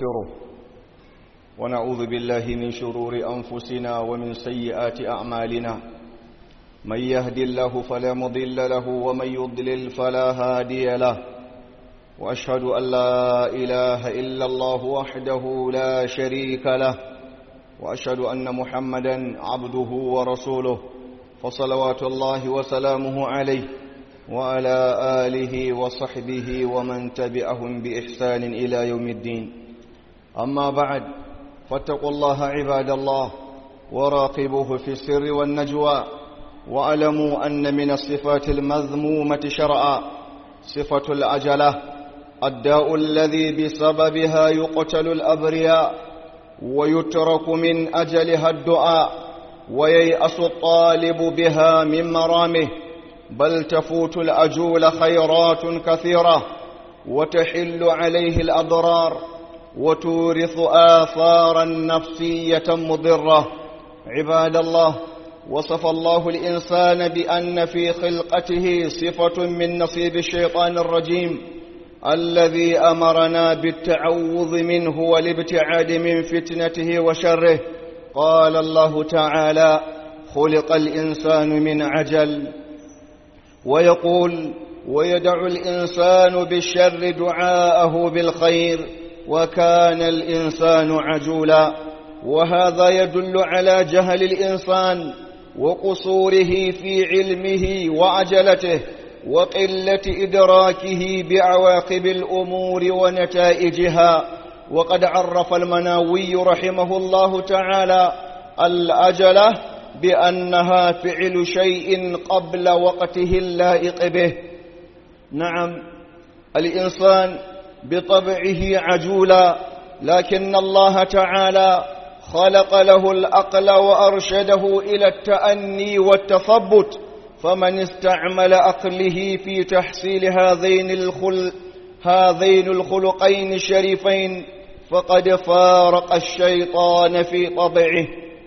ونستغفره ونعوذ بالله من شرور أنفسنا ومن سيئات أعمالنا من يهد الله فلا مضل له ومن يضلل فلا هادي له وأشهد أن لا إله إلا الله وحده لا شريك له وأشهد أن محمدا عبده ورسوله فصلوات الله وسلامه عليه وعلى آله وصحبه ومن تبعهم بإحسان إلى يوم الدين أما بعد فاتقوا الله عباد الله وراقبوه في السر والنجوى واعلموا أن من الصفات المذمومة شرعا صفة العجلة الداء الذي بسببها يقتل الأبرياء ويترك من أجلها الدعاء وييأس الطالب بها من مرامه بل تفوت الأجول خيرات كثيرة وتحل عليه الأضرار وتورث آثارا نفسية مضرة عباد الله وصف الله الإنسان بأن في خلقته صفة من نصيب الشيطان الرجيم الذي أمرنا بالتعوذ منه والابتعاد من فتنته وشره قال الله تعالى خلق الإنسان من عجل ويقول ويدع الإنسان بالشر دعاءه بالخير وكان الإنسان عجولا وهذا يدل على جهل الإنسان وقصوره في علمه وعجلته وقلة إدراكه بعواقب الأمور ونتائجها وقد عرف المناوي رحمه الله تعالى الأجلة بأنها فعل شيء قبل وقته اللائق به نعم الإنسان بطبعه عجولا لكن الله تعالى خلق له الأقل وأرشده إلى التأني والتثبت فمن استعمل أقله في تحصيل هذين الخل هذين الخلقين الشريفين فقد فارق الشيطان في طبعه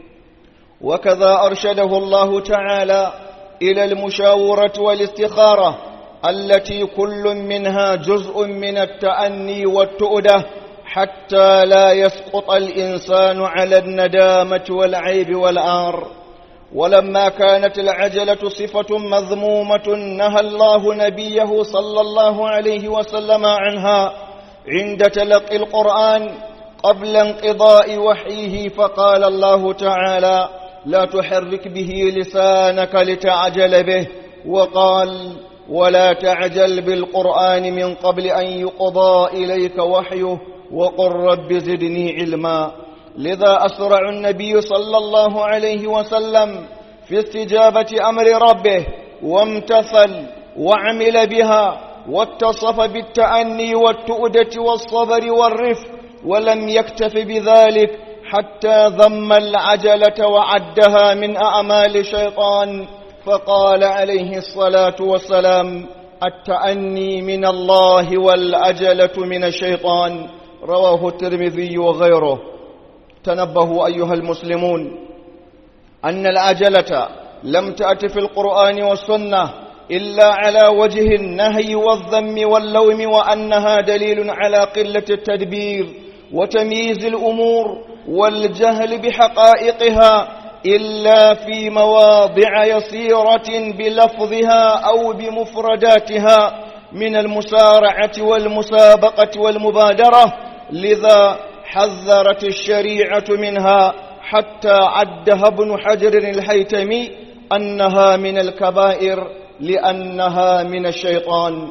وكذا أرشده الله تعالى إلى المشاورة والاستخارة التي كل منها جزء من التأني والتؤدة حتى لا يسقط الإنسان على الندامة والعيب والآر ولما كانت العجلة صفة مذمومة نهى الله نبيه صلى الله عليه وسلم عنها عند تلقي القرآن قبل انقضاء وحيه فقال الله تعالى لا تحرك به لسانك لتعجل به وقال ولا تعجل بالقرآن من قبل أن يقضى إليك وحيه وقل رب زدني علما لذا أسرع النبي صلى الله عليه وسلم في استجابة أمر ربه وامتثل وعمل بها واتصف بالتأني والتؤدة والصبر والرفق ولم يكتف بذلك حتى ذم العجلة وعدها من أعمال الشيطان فقال عليه الصلاة والسلام التأني من الله والعجلة من الشيطان رواه الترمذي وغيره تنبهوا أيها المسلمون أن العجلة لم تأت في القرآن والسنة إلا على وجه النهي والذم واللوم وأنها دليل على قلة التدبير وتمييز الأمور والجهل بحقائقها إلا في مواضع يسيرة بلفظها أو بمفرداتها من المسارعة والمسابقة والمبادرة لذا حذرت الشريعة منها حتى عدها ابن حجر الهيتمي أنها من الكبائر لأنها من الشيطان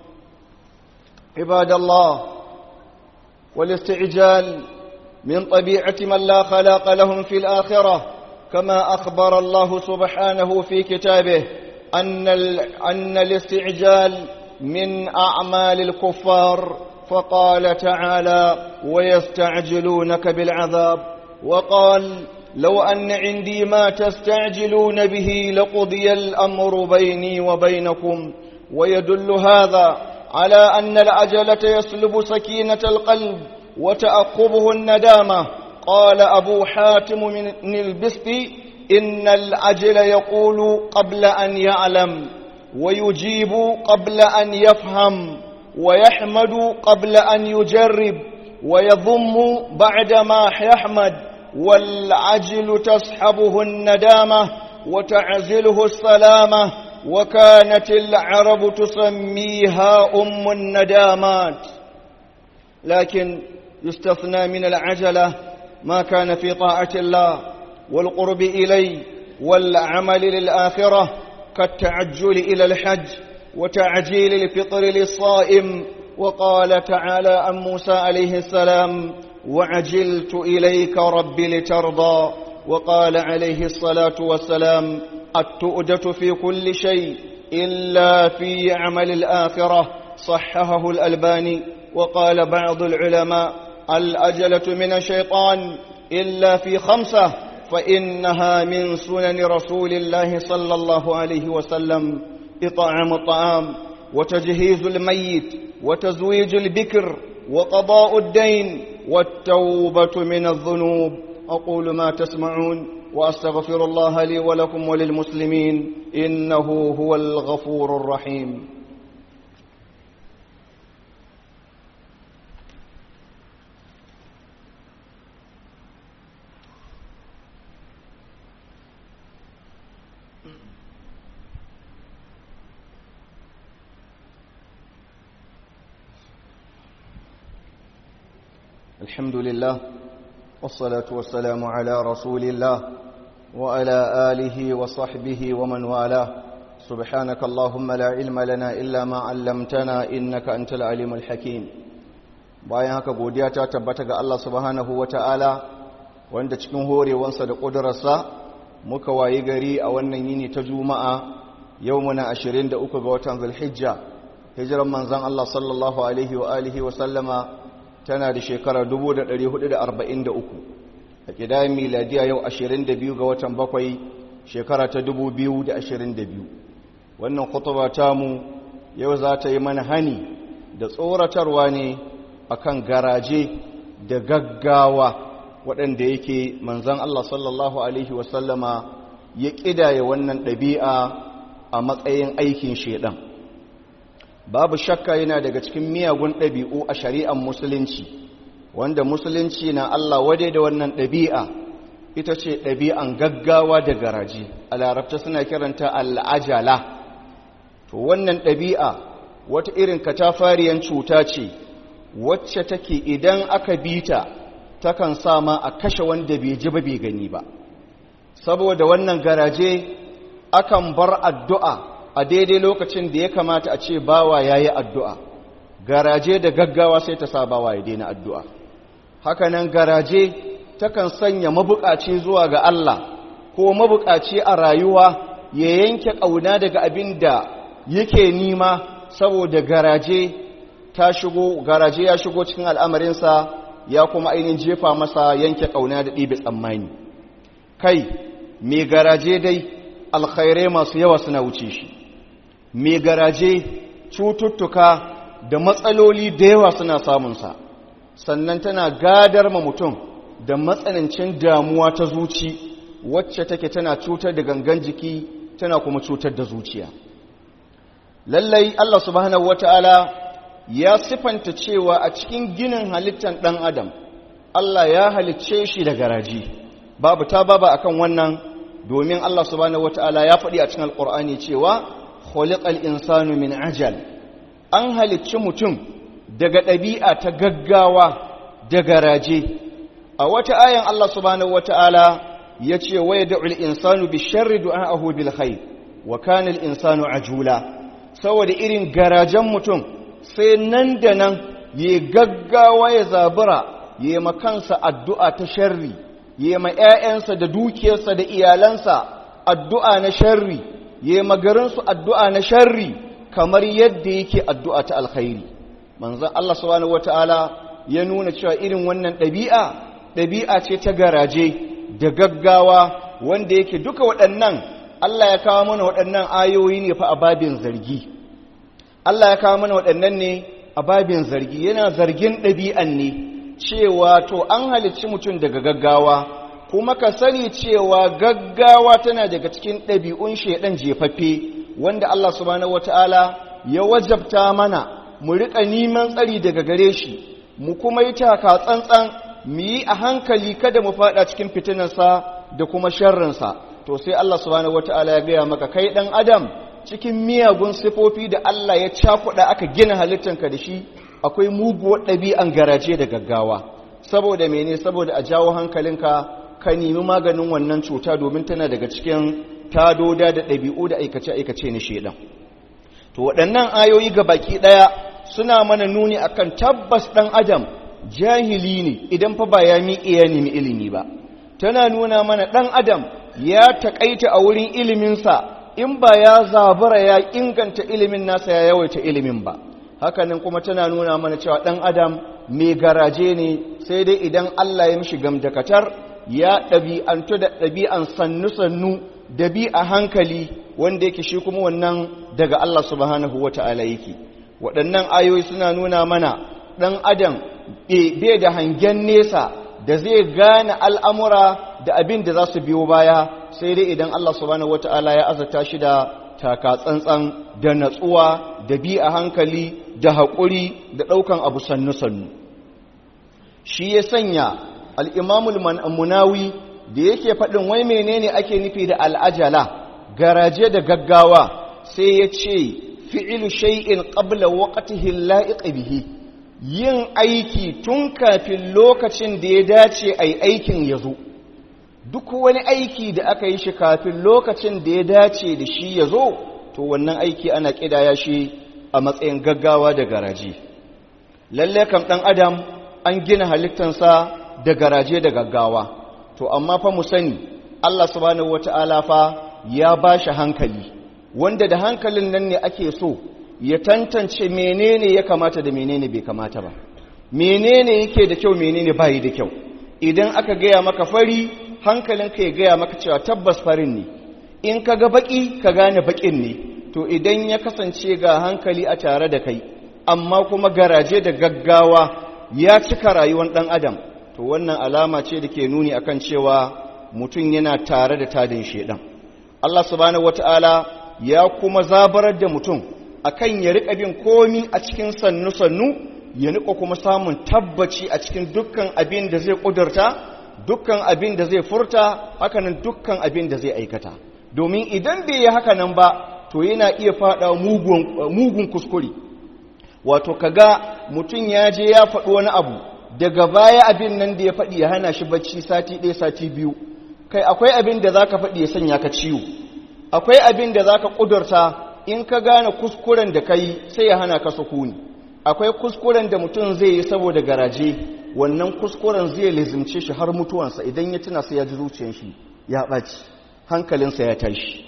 عباد الله والاستعجال من طبيعة من لا خلاق لهم في الآخرة كما أخبر الله سبحانه في كتابه أن, أن الاستعجال من أعمال الكفار فقال تعالى ويستعجلونك بالعذاب وقال لو أن عندي ما تستعجلون به لقضي الأمر بيني وبينكم ويدل هذا على أن العجلة يسلب سكينة القلب وتأقبه الندامة قال أبو حاتم من البستي إن العجل يقول قبل أن يعلم ويجيب قبل أن يفهم ويحمد قبل أن يجرب ويضم بعدما يحمد والعجل تصحبه الندامة وتعزله السلامة وكانت العرب تسميها أم الندامات لكن يستثنى من العجلة ما كان في طاعة الله والقرب إليه والعمل للآخرة كالتعجل إلى الحج وتعجيل الفطر للصائم وقال تعالى عن موسى عليه السلام وعجلت إليك رب لترضى وقال عليه الصلاة والسلام التؤدة في كل شيء إلا في عمل الآخرة صححه الألباني وقال بعض العلماء الأجلة من الشيطان إلا في خمسة فإنها من سنن رسول الله صلى الله عليه وسلم إطعام الطعام وتجهيز الميت وتزويج البكر وقضاء الدين والتوبة من الذنوب أقول ما تسمعون وأستغفر الله لي ولكم وللمسلمين إنه هو الغفور الرحيم الحمد لله والصلاة والسلام على رسول الله وعلى آله وصحبه ومن والاه سبحانك اللهم لا علم لنا إلا ما علمتنا إنك أنت العليم الحكيم bayan haka godiya ta tabbata ga Allah subhanahu wata'ala wanda cikin horewansa da ƙudurarsa muka wayi gari a wannan yini ta juma'a yau muna 23 ga watan zulhijja hijiran manzon Allah sallallahu alaihi wa alihi wa sallama tana da shekara 1443 a kidayen miladiya yau 22 ga watan bakwai shekara ta 2022 wannan kutuba tamu yau za ta yi mana hani da tsoratarwa ne akan garaje da gaggawa waɗanda yake manzan Allah sallallahu Alaihi wasallama ya ƙidaya wannan ɗabi'a a matsayin aikin shaidan babu shakka yana daga cikin miyagun ɗabi'u a shari'ar musulunci wanda musulunci na Allah wade da wannan ɗabi'a ita ce ɗabi'an gaggawa da garaji a larabta suna kiranta al'ajala to wannan ɗabi'a wata irin katafariyan cuta ce wacce take idan aka bita takan sa ma a kashe wanda bai ji ba bai gani ba saboda wannan garaje akan bar addu'a a daidai lokacin da ya kamata a ce bawa ya yi addu'a garaje da gaggawa sai ta sa bawa ya daina addu'a hakanan garaje takan sanya mabukaci zuwa ga Allah ko mabukaci a rayuwa ya yanke ƙauna daga abin da yake nima saboda garaje ta shigo garaje ya shigo cikin al'amarinsa ya kuma ainihin jefa masa yanke ƙauna da ɗibe tsammani kai mai garaje dai alkhairai masu yawa suna wuce shi mai garaje cututtuka da matsaloli da yawa suna samunsa sannan tana gadar ma mutum da matsanancin damuwa ta zuci wacce take tana cutar da gangan jiki tana kuma cutar da zuciya lallai Allah subhanahu wata'ala ya sifanta cewa a cikin ginin halittar ɗan adam Allah ya halicce shi da garaji babu ta baba akan wannan domin Allah subhanahu wata'ala ya faɗi a cikin alƙur'ani cewa khuliqal insanu min ajal an halicci mutum daga ɗabi'a ta gaggawa da garaje a wata ayan Allah subhanahu wata'ala ya ce waya da'ul insanu bi sharri du'a'ahu bil khair wa kana al insanu ajula saboda irin garajen mutum sai nan da nan ya gaggawa ya zabura ya ma kansa addu'a ta sharri ya ma ƴaƴansa da dukiyarsa da iyalansa addu'a na sharri ya ma garinsu addu'a na sharri kamar yadda yake addu'a ta alkhairi manzon Allah subhanahu wataala ya nuna cewa irin wannan ɗabi'a ɗabi'a ce ta garaje da gaggawa wanda yake duka waɗannan Allah ya kawo mana waɗannan ayoyi ne fa a babin zargi Allah ya kawo mana waɗannan ne a babin zargi yana zargin ɗabi'an ne cewa to an halicci mutum daga gaggawa kuma ka sani cewa gaggawa tana daga cikin ɗabi'un shaidan jefaffe wanda Allah subhanahu wata'ala ya wajabta mana mu riƙa neman tsari daga gare shi mu kuma yi taka tsantsan mu yi a hankali kada mu fada cikin fitinarsa da kuma sharrinsa to sai Allah subhanahu wataala ya gaya maka kai dan adam cikin miyagun sifofi da Allah ya cakuɗa aka gina halittanka da shi akwai muguwar ɗabi'an garaje da gaggawa saboda mene saboda a jawo hankalinka ka nemi maganin wannan cuta domin tana daga cikin tadoda da ɗabi'u da aikace-aikace na shedan to waɗannan ayoyi ga baki ɗaya suna mana nuni akan tabbas ɗan adam jahili ne idan fa ba ya miƙe ya nemi ilimi ba tana nuna mana ɗan adam ya taƙaita a wurin iliminsa in ba ya zabura ya inganta ilimin nasa ya yawaita ilimin ba hakanan kuma tana nuna mana cewa ɗan adam mai garaje ne sai dai idan Allah ya mishi gamdakatar ya ɗabi'antu da ɗabi'an sannu-sannu da bi a hankali wanda yake shi kuma wannan daga Allah subhanahu wa ta'ala yake waɗannan ayoyi suna nuna mana ɗan adam bai da hangen nesa da zai gane al'amura da abin da za su biyo baya sai dai idan Allah subhanahu wa ta'ala ya azata shi da taka tsantsan da natsuwa da bi a hankali da haƙuri da ɗaukan abu sannu-sannu shi ya sanya al'imamul munawi da yake faɗin wai menene ake nufi da al'ajala garaje da gaggawa sai ya ce fi'ilu shay'in ƙabla waƙatihi la'iƙa bihi yin aiki tun kafin lokacin da ya dace a aikin ya zo duk wani aiki da aka yi shi kafin lokacin da ya dace da shi ya zo to wannan aiki ana ƙidaya shi a matsayin gaggawa da garaje lalle kam ɗan adam an gina halittansa da garaje da gaggawa to amma fa mu sani Allah subhanahu wata'ala fa ya ba shi hankali wanda da hankalin nan ne ake so ya tantance menene ya kamata da menene bai kamata ba menene yake da kyau menene bai da kyau idan aka gaya maka fari hankalinka ya gaya maka cewa tabbas farin ne in ka ga baki ka gane bakin ne to idan ya kasance ga hankali a tare da kai amma kuma garaje da gaggawa ya cika rayuwar ɗan adam to wannan alama ce da ke nuni akan cewa mutum yana tare da tadin shedan Allah subhanahu wata'ala ya kuma zabarar da mutum akan ya riƙa bin komi a cikin sannu-sannu ya niƙa kuma samun tabbaci a cikin dukkan abin da zai ƙudurta dukkan abin da zai furta hakanan dukkan abin da zai aikata domin idan bai yi hakanan ba to yana iya faɗa mugun kuskure wato kaga mutum ya je ya faɗi wani abu daga baya abin nan da ya faɗi ya hana shi bacci sati ɗaya sati biyu kai akwai abin da za ka faɗi ya sanya ka ciwo akwai abin da za ka ƙudurta in ka gane kuskuren da ka yi sai ya hana ka sukuni akwai kuskuren da mutum zai yi saboda garaje wannan kuskuren zai lizimce shi har mutuwansa idan ya tuna sai ya ji zuciyar shi ya ɓaci hankalinsa ya tashi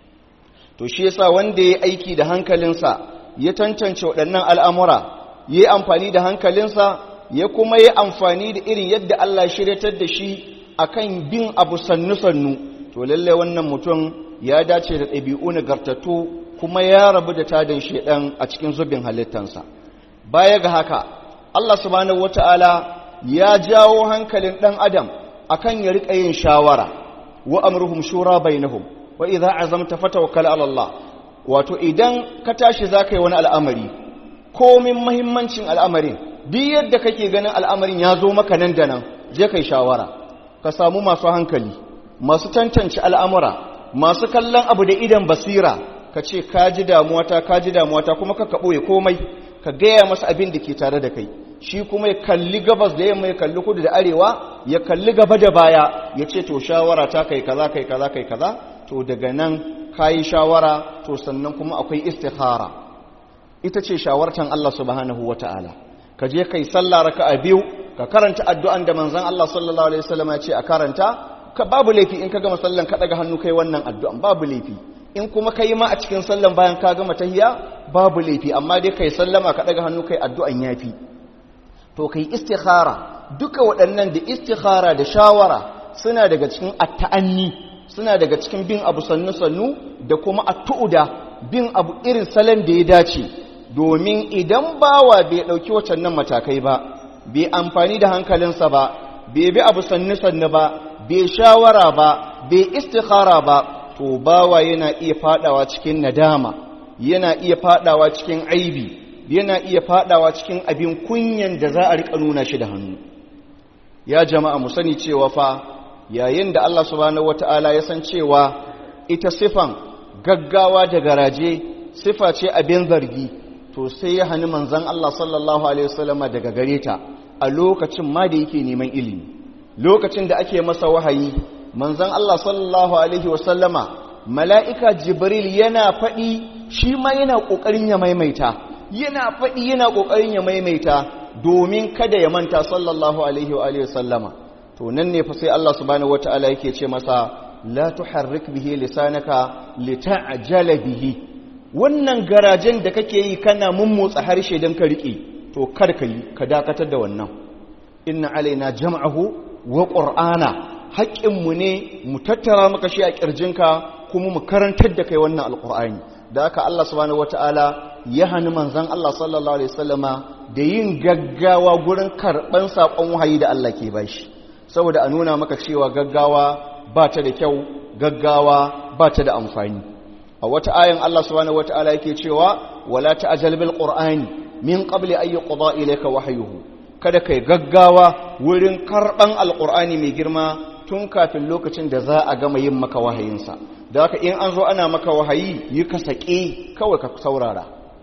to shi yasa wanda ya aiki da hankalinsa ya tantance waɗannan al'amura ya yi amfani da hankalinsa ya kuma yi amfani da irin yadda Allah shiryatar da shi akan bin abu sannu-sannu to lallai wannan mutum ya dace da ɗabi'u nagartattu kuma ya rabu da tadin shaidan a cikin zubin halittansa baya ga haka Allah subhanahu wata'ala ya jawo hankalin ɗan adam akan ya riƙa yin shawara wa amruhum shura bainahum wa idza azamta fatawakkal ala Allah wato idan ka tashi zaka yi wani al'amari komin muhimmancin al'amarin duk yadda kake ganin al'amarin ya zo maka nan da nan je kai shawara ka samu masu hankali masu tantance al'amura masu kallon abu da idan basira ka ce ka ji damuwata ka ji damuwata kuma ka kaɓo komai ka gaya masa abin da ke tare da kai shi kuma ya kalli gabas da yamma ya kalli kudu da arewa ya kalli gaba da baya ya ce to shawara ta kai kaza kai kaza kai kaza to daga nan ka yi shawara to sannan kuma akwai istikhara ita ce shawartan Allah subhanahu wa ta'ala ka je kai sallah raka'a biyu ka karanta addu'an da manzon Allah sallallahu alaihi wasallam ya ce a karanta ka babu laifi in ka gama sallan ka daga hannu kai wannan addu'an babu laifi in kuma kai ma a cikin sallan bayan ka gama tahiyya babu laifi amma dai kai sallama ka daga hannu kai addu'an yafi to kai istikhara duka waɗannan da istikhara da shawara suna daga cikin atta'anni suna daga cikin bin abu sannu sannu da kuma attu'uda bin abu irin salon da ya dace domin idan bawa bai ɗauki wacannan matakai ba bai amfani da hankalinsa ba bai bi abu sannu sannu ba bai shawara ba bai istikhara ba to bawa yana iya fadawa cikin nadama yana iya fadawa cikin aibi yana iya fadawa cikin abin kunyan da za a rika nuna shi da hannu ya jama'a mu sani cewa fa yayin da Allah subhanahu wata'ala ya san cewa ita sifan gaggawa da garaje sifa ce abin zargi to sai ya hani manzon Allah sallallahu alaihi wasallama daga gare ta a lokacin ma da yake neman ilimi lokacin da ake masa wahayi manzon Allah sallallahu alaihi wasallama mala'ika jibril yana faɗi shi ma yana ƙoƙarin ya maimaita yana faɗi yana ƙoƙarin ya maimaita domin kada ya manta sallallahu alaihi wa alihi sallama to nan ne fa sai Allah subhanahu wataala yake ce masa la tuharrik bihi lisanaka lita'jala bihi wannan garajen da kake yi kana mummotsa harshe dan ka rike to kar ka yi ka dakatar da wannan inna alaina jam'ahu wa qur'ana haƙƙinmu ne mu tattara maka shi a ƙirjinka kuma mu karantar da kai wannan alƙur'ani da aka Allah subhanahu wataala ya hani manzon Allah sallallahu alaihi wasallama da yin gaggawa gurin karɓan saƙon wahayi da Allah ke bashi saboda a nuna maka cewa gaggawa ba ta da kyau gaggawa ba ta da amfani a wata ayan Allah subhanahu wataala yake cewa wala ta'jal bil qur'ani min qabli an yuqda ilayka wahyuhu kada kai gaggawa wurin karɓan alƙur'ani mai girma tun kafin lokacin da za a gama yin maka wahayinsa da haka in an zo ana maka wahayi yi ka saƙe kawai ka saurara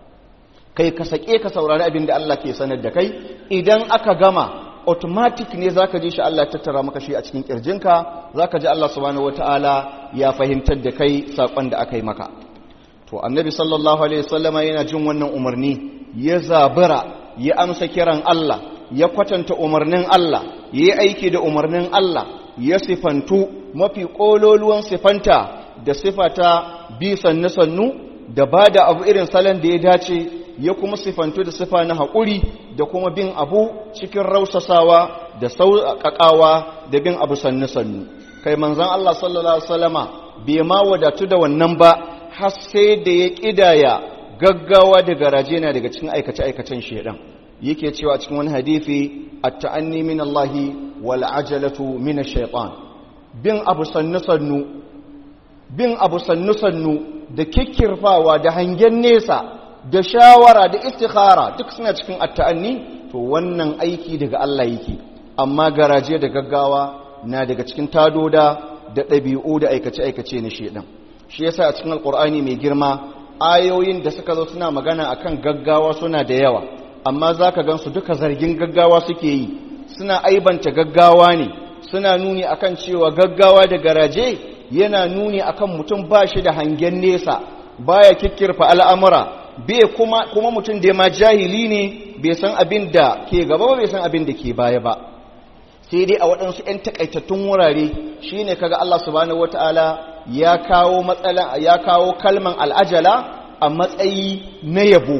kai ka saƙe ka saurari abin da Allah ke sanar da kai idan aka gama automatic ne za ka ji shi Allah tattara maka shi a cikin ƙirjinka za ka ji Allah subhanahu wata'ala ya fahimtar da kai saƙon da aka yi maka to annabi sallallahu alaihi wasallama yana jin wannan umarni ya zabura ya amsa kiran Allah ya kwatanta umarnin Allah ya yi aiki da umarnin Allah ya sifantu mafi ƙololuwan sifanta da sifata bi sannu-sannu da ba da abu irin salon da ya dace ya kuma sifantu da sifa na haƙuri da kuma bin abu cikin rausasawa da sauƙaƙawa da bin abu sannu-sannu kai manzan Allah sallallahu Alaihi wasallama bai ma wadatu da wannan ba har sai da ya ƙidaya gaggawa da garaje na daga cikin aikace-aikacen shaidan yake cewa cikin wani hadithi at-ta'anni min Allah wal ajalatu min ash-shaytan bin abu sannu-sannu bin abu sannu-sannu da kikkirfawa da hangen nesa da shawara da istikhara duk suna cikin at-ta'anni to wannan aiki daga Allah yake amma garaje da gaggawa na daga cikin tadoda da ɗabi'u da aikace-aikace na shedan shi yasa a cikin alqur'ani mai girma ayoyin da suka zo suna magana akan gaggawa suna da yawa amma za ka gansu duka zargin gaggawa suke yi suna aibanta gaggawa ne suna nuni akan cewa gaggawa da garaje yana nuni akan mutum ba shi da hangen nesa baya kikkirfa al'amura bai kuma kuma mutum da ma jahili ne bai san abin da ke gaba ba bai san abin da ke baya ba sai dai a waɗansu 'yan takaitattun wurare shine kaga Allah subhanahu wataala ya kawo matsala ya kawo kalman al'ajala a matsayi na yabo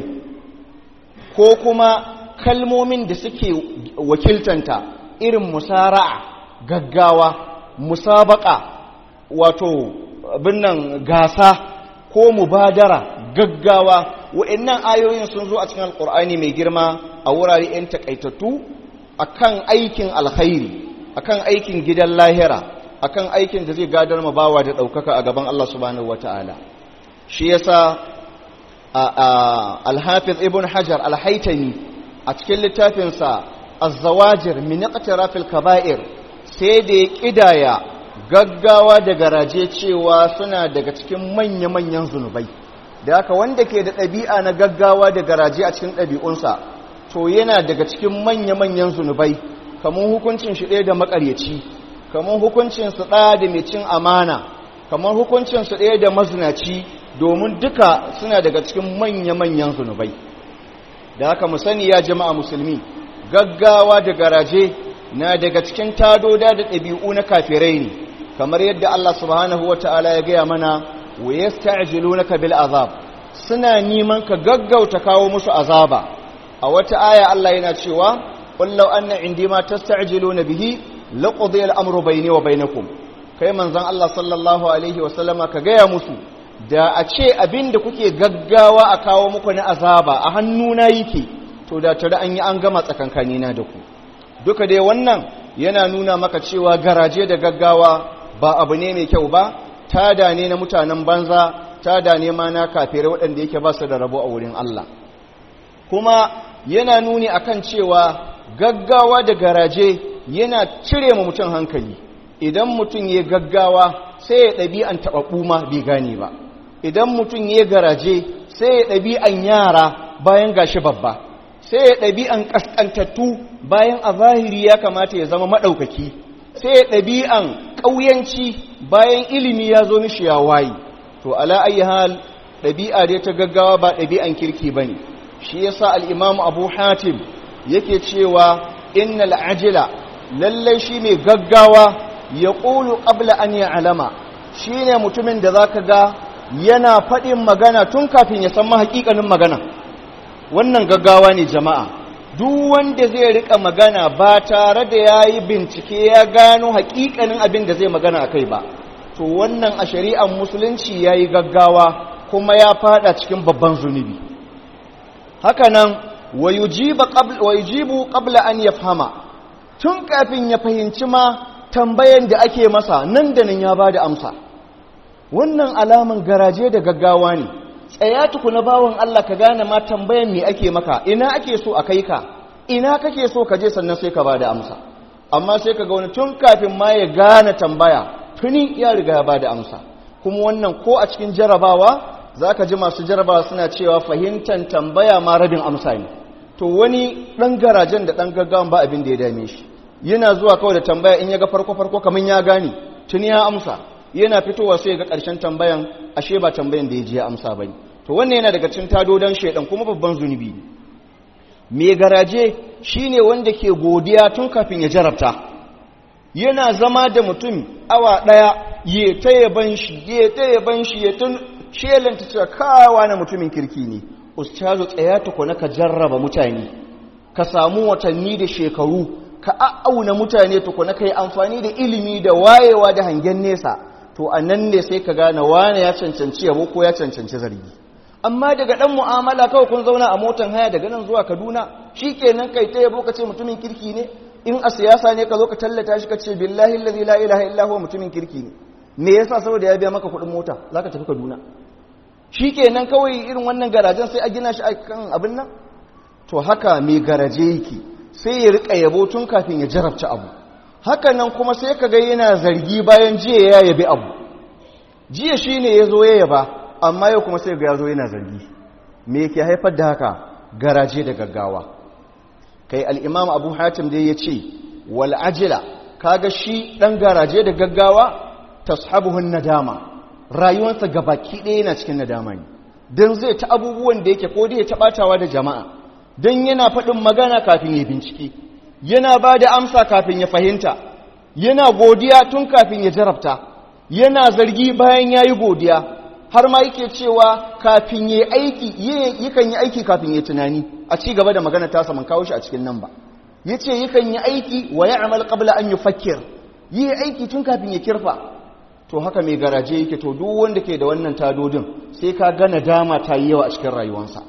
ko kuma kalmomin da suke wakiltanta irin musara'a gaggawa musabaka wato binnan gasa ko mubadara gaggawa wa'annan ayoyin sun zo a cikin alkur'ani mai girma a wurare 'yan takaitattu akan aikin alkhairi akan aikin gidan lahira akan aikin da zai gadar ma bawa da ɗaukaka a gaban Allah subhanahu wata'ala shi yasa alhafiz ibn hajar alhaitami a cikin littafinsa az-zawajir min iqtirafil kaba'ir sai da ya kidaya gaggawa da garaje cewa suna daga cikin manya-manyan zunubai da haka wanda ke da ɗabi'a na gaggawa da garaje a cikin ɗabi'unsa to yana daga cikin manya-manyan zunubai kamar hukuncin shi ɗaya da makaryaci kamar hukuncin su ɗaya da mai cin amana kamar hukuncin su ɗaya da mazinaci domin duka suna daga cikin manya-manyan zunubai da haka mu sani ya jama'a musulmi gaggawa da garaje na daga cikin tadoda da ɗabi'u na kafirai ne kamar yadda Allah subhanahu wa ta'ala ya gaya mana wa yasta'jilunaka bil azab suna neman ka gaggauta kawo musu azaba a wata aya Allah yana cewa qul law anna indi ma tasta'jiluna bihi laqdi al-amru bayni wa bainakum kai manzon Allah sallallahu alaihi wa sallama ka gaya musu da a ce abinda kuke gaggawa a kawo muku na azaba a hannuna yake to da tare an yi an gama tsakankanina da ku duka dai wannan yana nuna maka cewa garaje da gaggawa ba abu ne mai kyau ba tada ne na mutanen banza tada ne ma na kafirai waɗanda yake ba su da rabo a wurin Allah kuma yana nuni akan cewa gaggawa da garaje yana cire ma mutum hankali idan mutum ya gaggawa sai ya ɗabi'an taɓaɓɓu ma bai gane ba idan mutum ya garaje sai ya ɗabi'an yara bayan gashi babba sai ya ɗabi'an ƙasƙantattu bayan a zahiri ya kamata ya zama maɗaukaki sai ya ɗabi'an ƙauyanci bayan ilimi ya zo mishi ya wayi to ala ayi hal ɗabi'a dai ta gaggawa ba ɗabi'an kirki ba ne shi ya sa al'imamu abu hatim yake cewa innal ajila lallai shi mai gaggawa ya ƙulu ƙabla an ya alama shi ne mutumin da za ka ga yana faɗin magana tun kafin ya san mahaƙiƙanin magana wannan gaggawa ne jama'a duk wanda zai rika magana ba tare da ya yi bincike ya gano haƙiƙanin abin da zai magana a kai ba to wannan a shari'ar musulunci ya yi gaggawa kuma ya fada cikin babban zunubi hakanan wa yujibu qabla an yafhama tun kafin ya fahimci ma tambayan da ake masa nan da nan ya bada amsa wannan alaman garaje da gaggawa ne tsaya tukuna bawan Allah ka gane ma tambayan me ake maka ina ake so a kai ka ina kake so ka je sannan sai ka bada amsa amma sai ka ga wani tun kafin ma ya gane tambaya tuni ya riga ya bada amsa kuma wannan ko a cikin jarabawa za ka ji masu jarabawa suna cewa fahimtar tambaya ma rabin amsa ne to wani ɗan garajen da ɗan gaggawan ba abin da ya dame shi yana zuwa kawai da tambaya in ya ga farko-farko kamar ya gane tuni ya amsa yana fitowa sai ga ƙarshen tambayan ashe ba tambayan da ya ji ya amsa ba ne to wannan yana daga cikin tadodan shaidan kuma babban zunubi ne mai garaje shine wanda ke godiya tun kafin ya jarabta yana zama da mutum awa ɗaya ya ta yaban shi ya ta yaban shi ya tun shelanta cewa kawa na mutumin kirki ne ustazu tsaya tukuna ka jarraba mutane ka samu watanni da shekaru ka a'auna mutane tukuna ka yi amfani da ilimi da wayewa da hangen nesa to a nan ne sai ka gane wane ya cancanci yabo ko ya cancanci zargi amma daga ɗan mu'amala kawai kun zauna a motan haya daga nan zuwa kaduna shi kenan kai ta yabo ka ce mutumin kirki ne in a siyasa ne ka zo ka tallata shi ka ce billahi allazi la ilaha illa huwa mutumin kirki ne me yasa saboda ya biya maka kuɗin mota zaka tafi kaduna shi kenan kawai irin wannan garajen sai a gina shi kan abin nan to haka mai garaje yake sai ya rika yabo tun kafin ya jarabta abu haka nan kuma sai ka ga yana zargi bayan jiya ya yabi abu jiya shine ya zo ya yaba amma yau kuma sai ga ya zo yana zargi me yake haifar da haka garaje da gaggawa kai al'imam abu hatim dai ya ce wal ajila kaga shi ɗan garaje da gaggawa tashabuhun nadama rayuwarsa gabaki ɗaya yana cikin nadama ne don zai ta abubuwan da yake ko da ya taɓatawa da jama'a don yana faɗin magana kafin ya bincike yana ba da amsa kafin ya fahimta yana godiya tun kafin ya jarabta yana zargi bayan ya yi godiya har ma yake cewa kafin ya aiki yakan yi aiki kafin ya tunani a ci gaba da magana ta saman kawo shi a cikin nan ba ya ce yakan yi aiki wa ya amal qabla an yi fakir yi aiki tun kafin ya kirfa to haka mai garaje yake to duk wanda ke da wannan tadodin sai ka gana dama ta yi yawa a cikin rayuwarsa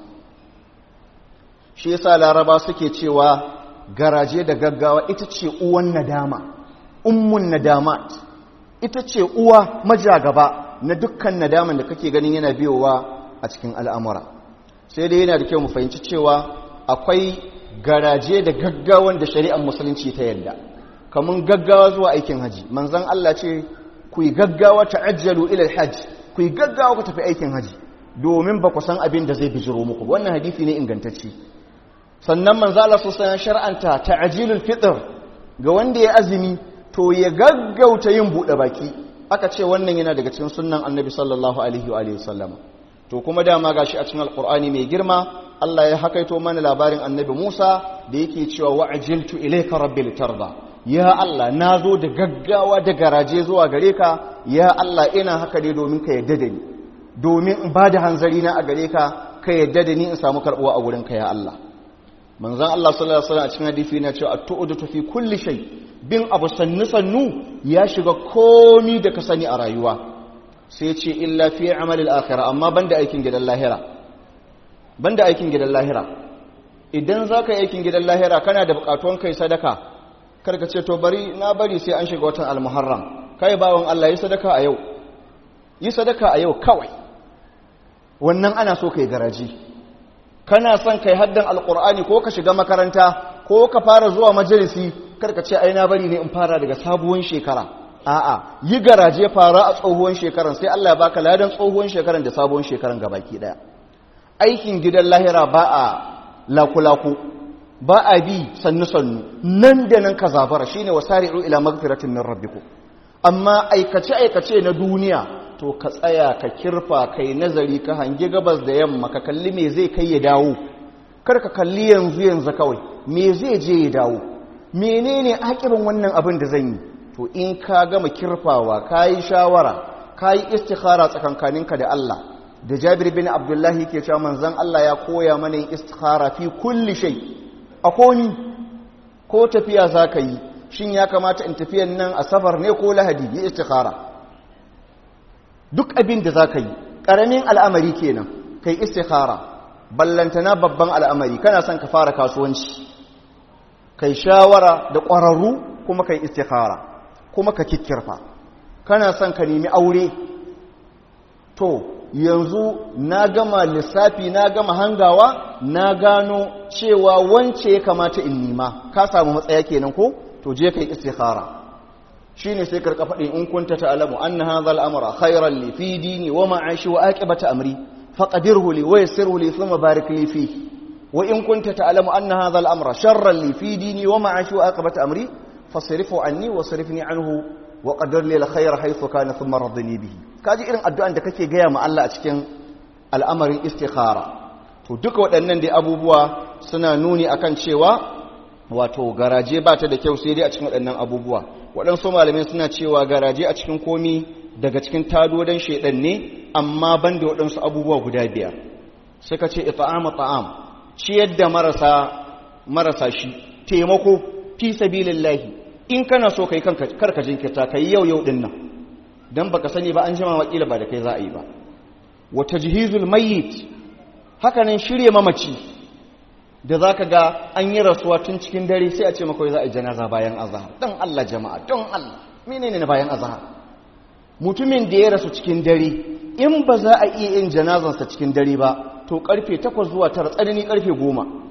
shi yasa laraba suke cewa garaje da gaggawa ita ce uwan nadama ummun nadamat ita ce uwa majagaba na dukkan nadaman da kake ganin yana biyowa a cikin al'amura sai dai yana da kyau mu fahimci cewa akwai garaje da gaggawan da shari'ar musulunci ta yadda kamun gaggawa zuwa aikin haji manzon Allah ce ku yi gaggawa ta'ajjalu ila alhajj ku yi gaggawa ku tafi aikin haji domin ba ku san abin da zai bijiro muku wannan hadisi ne ingantacce sannan manzo Allah sallallahu alaihi shar'anta ta'jilul fitr ga wanda ya azumi to ya gaggauta yin bude baki aka ce wannan yana daga cikin sunnan annabi sallallahu alaihi wa alihi sallama to kuma dama gashi a cikin alqur'ani mai girma Allah ya hakaito mana labarin annabi Musa da yake cewa wa'ajiltu ilayka rabbi litarda ya Allah nazo da gaggawa da garaje zuwa gare ka ya Allah ina haka ne domin ka yadda da ni domin in bada hanzari na a gare ka ka yadda da ni in samu karbuwa a gurin ka ya Allah manzon Allah sallallahu alaihi wasallam a cikin hadisi yana cewa at-tu'du fi kulli shay bin abu sannu sannu ya shiga komi da ka sani a rayuwa sai ce illa fi amalil akhirah amma banda aikin gidan lahira banda aikin gidan lahira idan zaka yi aikin gidan lahira kana da bukatuwan kai sadaka karka ce to bari na bari sai an shiga watan al-muharram kai bawon Allah yi sadaka a yau yi sadaka a yau kawai wannan ana so kai garaji kana son kai haddan alkur'ani ko ka shiga makaranta ko ka fara zuwa majalisi karka ce ai na bari ne in fara daga sabuwar shekara a'a yi garaje fara a tsohuwar shekaran sai Allah ya baka ladan tsohuwar shekaran da sabuwar shekaran gabaki daya aikin gidan lahira ba a lakulaku ba a bi sannu sannu nan da nan ka zabara shine wasari'u ila magfiratin min rabbikum amma aikace aikace na duniya to ka tsaya ka kirfa kai nazari ka hangi gabas da yamma ka kalli me zai kai ya dawo kar ka kalli yanzu yanzu kawai me zai je ya dawo menene akirin wannan abin da zan yi to in ka gama kirfawa ka yi shawara ka yi istikhara tsakankaninka da Allah da Jabir bin Abdullahi ke cewa manzon Allah ya koya mana yin istikhara fi kulli shay a koni ko tafiya zaka yi shin ya kamata in tafiyan nan a safar ne ko lahadi yi istikhara duk abin da zaka yi karamin al'amari kenan kai istikhara ballantana babban al'amari kana son ka fara kasuwanci kai shawara da ƙwararru kuma kai istikhara kuma ka kikkirfa kana son ka nemi aure to yanzu na gama lissafi na gama hangawa na gano cewa wance ya kamata in nima ka samu matsaya kenan ko to je kai istikhara shine sai karka faɗi in kunta ta'lamu anna hadha al-amra khayran li fi dini wa ma'ashi wa aqibata amri faqdirhu li wa yassirhu li thumma barik li fihi wa in kunta ta'lamu anna hadha al-amra sharran li fi dini wa ma'ashi wa aqibata amri fasrifu anni wasrifni anhu wa qadar li al-khayra haythu kana thumma radini bihi kaji irin addu'an da kake gaya ma Allah a cikin al'amarin istikhara to duka waɗannan dai abubuwa suna nuni akan cewa wato garaje ba ta da kyau sai dai a cikin waɗannan abubuwa waɗansu malamai suna cewa garaje a cikin komi daga cikin tadodan shaidan ne amma ban da waɗansu abubuwa guda biyar suka ce ita'ama ta'am ciyar da marasa marasa shi taimako fi sabilillahi in kana so kai kanka karka jinkirta kai yau yau din nan dan baka sani ba an jima wakila ba da kai za a yi ba wa tajhizul mayyit haka nan shirye mamaci da zaka ga an yi rasuwa tun cikin dare sai a ce maka za a yi janaza bayan azhar dan Allah jama'a don Allah menene na bayan azhar mutumin da ya rasu cikin dare in ba za a iya yin janazansa cikin dare ba to karfe 8 zuwa 9 tsanani karfe 10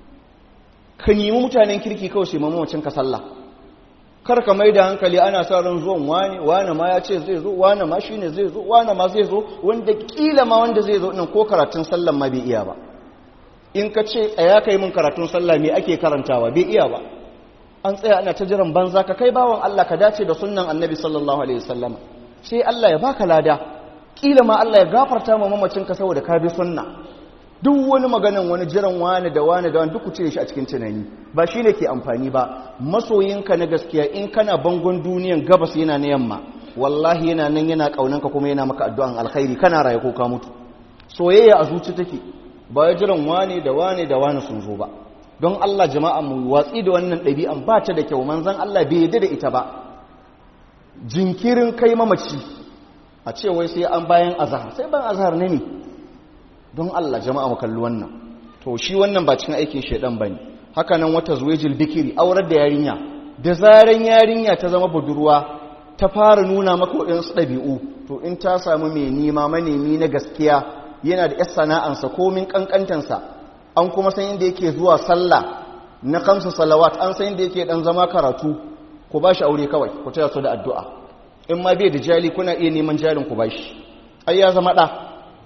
ka nemi mutanen kirki kawai sai mamacin ka sallah kar ka mai da hankali ana sa ran zuwan wani wani ma ya ce zai zo wani ma shine zai zo wani ma zai zo wanda kila ma wanda zai zo nan ko karatun sallan ma bai iya ba in ka ce tsaya kai mun karatun sallah me ake karantawa bai iya ba an tsaya ana ta jiran banza ka kai bawan Allah ka dace da sunnan annabi sallallahu alaihi wasallam sai Allah ya baka lada kila ma Allah ya gafarta ma mamacin ka saboda ka bi sunna duk wani maganan wani jiran wani da wani da wani duk ku cire shi a cikin tunani ba shi ne ke amfani ba masoyinka na gaskiya in kana bangon duniyan gabas yana na yamma wallahi yana nan yana kaunanka kuma yana maka addu'an alkhairi kana raye ko ka mutu soyayya a zuci take ba ya jiran wani da wani da wani sun zo ba don Allah jama'a mu watsi da wannan ɗabi'an ba ta da kyau manzon Allah bai yarda da ita ba jinkirin kai mamaci a ce wai sai an bayan azhar sai ban azhar ne ne don Allah jama'a mu kalli wannan to shi wannan ba cikin aikin shedan bane haka nan wata zuwejil bikiri aurar da yarinya da zaran yarinya ta zama budurwa ta fara nuna maka waɗansu ɗabi'u to in ta samu mai nima manemi na gaskiya yana da 'yar sana'ansa komin ƙanƙantansa an kuma san inda yake zuwa sallah na kamsa salawat an san inda yake ɗan zama karatu ku ba shi aure kawai ku taya su da addu'a in ma bai da jali kuna iya neman jalin ku ba shi ai ya zama ɗa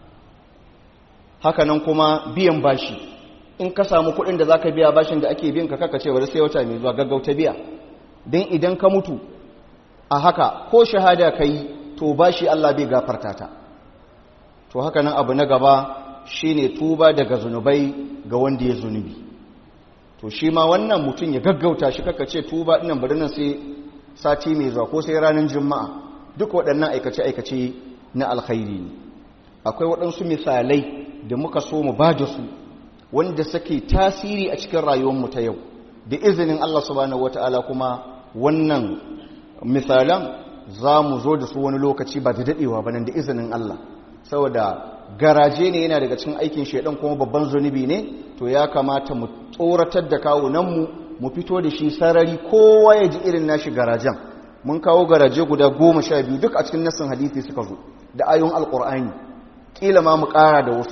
haka nan kuma biyan bashi in ka samu kuɗin da za ka biya bashin da ake biyan ka kaka ce bari sai wata mai zuwa gaggauta biya don idan ka mutu a haka ko shahada ka yi to bashi Allah bai gafarta ta to haka nan abu na gaba shine tuba daga zunubai ga wanda ya zunubi to shi ma wannan mutum ya gaggauta shi kaka ce tuba ɗinan bari nan sai sati mai zuwa ko sai ranar juma'a duk waɗannan aikace-aikace na alkhairi ne akwai waɗansu misalai da muka so mu ba da su wanda suke tasiri a cikin rayuwarmu ta yau da izinin Allah subhanahu wata'ala kuma wannan misalan za mu zo da su wani lokaci ba da daɗewa ba nan da izinin Allah saboda garaje ne yana daga cikin aikin shaidan kuma babban zunubi ne to ya kamata mu tsoratar da kawunanmu mu fito da shi sarari kowa ya ji irin nashi garajen mun kawo garaje guda goma sha biyu duk a cikin nassin hadisi suka zo da ayon alƙur'ani kila ma mu ƙara da wasu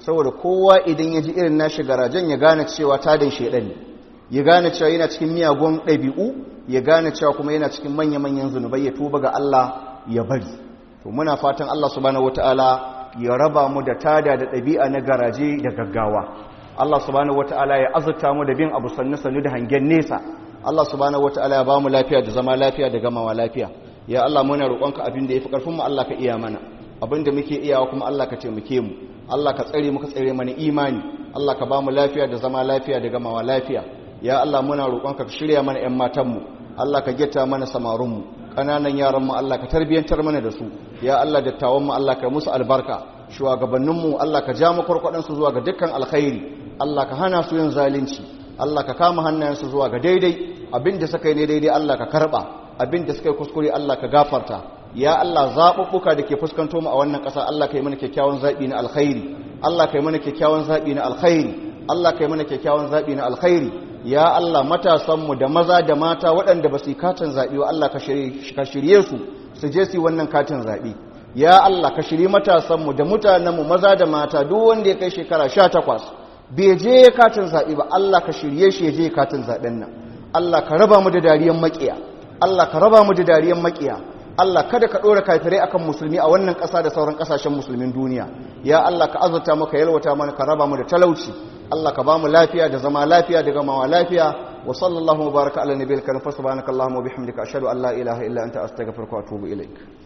saboda kowa idan ya ji irin nashi garajen ya gane cewa tadin shaidan ne ya gane cewa yana cikin miyagun ɗabi'u ya gane cewa kuma yana cikin manya-manyan zunubai ya tuba ga Allah ya bari to muna fatan Allah subhanahu wataala ya raba mu da tada da ɗabi'a na garaje da gaggawa Allah subhanahu wataala ya azurta mu da bin abu sannu sannu da hangen nesa Allah subhanahu wataala ya ba mu lafiya da zama lafiya da gamawa lafiya ya Allah muna roƙonka abin da yafi karfin mu Allah ka iya mana abin da muke iyawa kuma Allah ka taimake mu Allah ka tsare mu ka tsare mana imani Allah ka ba mu lafiya da zama lafiya da gamawa lafiya ya Allah muna roƙonka ka shirya mana ƴan matan mu Allah ka getta mana samarun mu ƙananan yaran mu Allah ka tarbiyantar mana da su ya Allah dattawan mu Allah ka musu albarka shugabannin mu Allah ka ja mu kurkudan su zuwa ga dukkan alkhairi Allah ka hana su yin zalunci Allah ka kama hannayensu zuwa ga daidai abinda suka yi ne daidai Allah ka karba abinda suka yi kuskure Allah ka gafarta ya Allah zaɓuɓɓuka da ke fuskanto mu a wannan ƙasa Allah ka yi mana kyakkyawan zaɓi na alkhairi Allah ka yi mana kyakkyawan zaɓi na alkhairi Allah ka yi mana kyakkyawan zaɓi na alkhairi ya Allah matasanmu da maza da mata waɗanda ba su yi katin zaɓe wa Allah ka shirye su su je su yi wannan katin zaɓe ya Allah ka shirye matasanmu da mutanenmu maza da mata duk wanda ya kai shekara sha takwas bai je katin zaɓe ba Allah ka shirye shi ya je katin zaɓen nan Allah ka raba mu da dariyan maƙiya Allah ka raba mu da dariyan maƙiya Allah kada ka ɗora kafirai akan musulmi a wannan ƙasa da sauran ƙasashen musulmin duniya ya Allah ka azurta maka yalwata mana ka raba mu da talauci Allah ka ba mu lafiya da zama lafiya da gamawa lafiya wa sallallahu wa baraka ala nabiyil karim fa subhanakallahumma wa bihamdika ashhadu an la ilaha illa anta astaghfiruka wa atubu ilaik